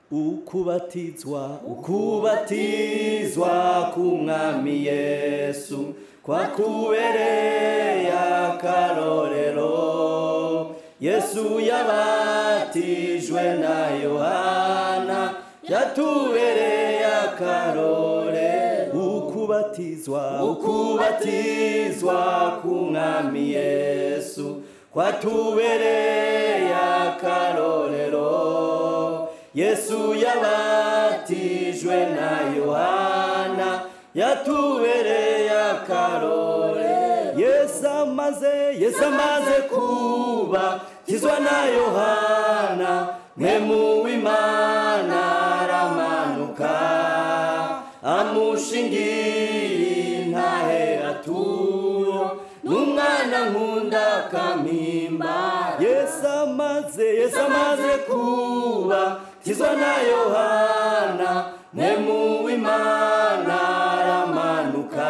ukubatizwa ukubatizwa k'umwami yesu kwakubereye akarorero yesu yabatijwe na yohana yatubereye akarorero ukubatizwa ukubatizwa k'umwami yesu kwatubereye akarorero yesu yabatijwe na yohana yatubereye akarore yesu amaze yesu amaze kuba tizwa na yohana mwemu w'imana aramanuka amushingira intahe aturo n'umwana nkunda kamimba yesu amaze yesu amaze kuba tizwa na yohana mwemu w'imana aramanuka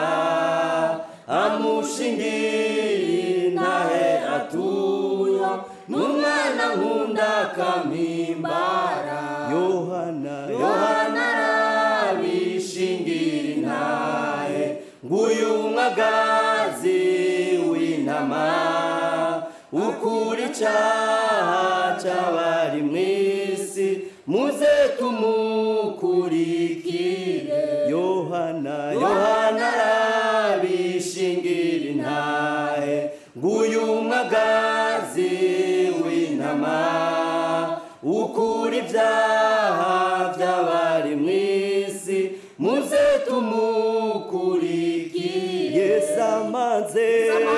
amushingira intahe atuyo n'umwana nkunda kampimbara yohana yohana arabishingira intahe nguyu mwagazi w'intama ukura icaha c'abari mw'isi muze tumukurikire yohana yohana arabishingira intahe nguyu mwagazi w'intama ukura ibyaha by'abari mw'isi muze tumukurikire yesu amaze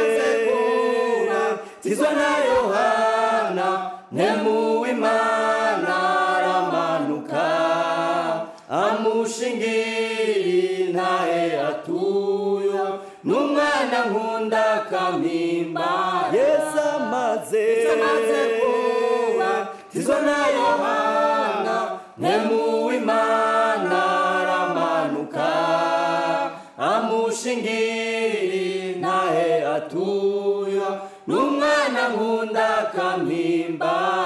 tizwa na yohana mwemu w'imana aramanuka amushingira intahe atuyo n'umwana nkunda kampimba yesu amaze tizwa na yohana mwemu w'imana aramanuka amushingira intahe atuyo n'umwana nkunda kampimba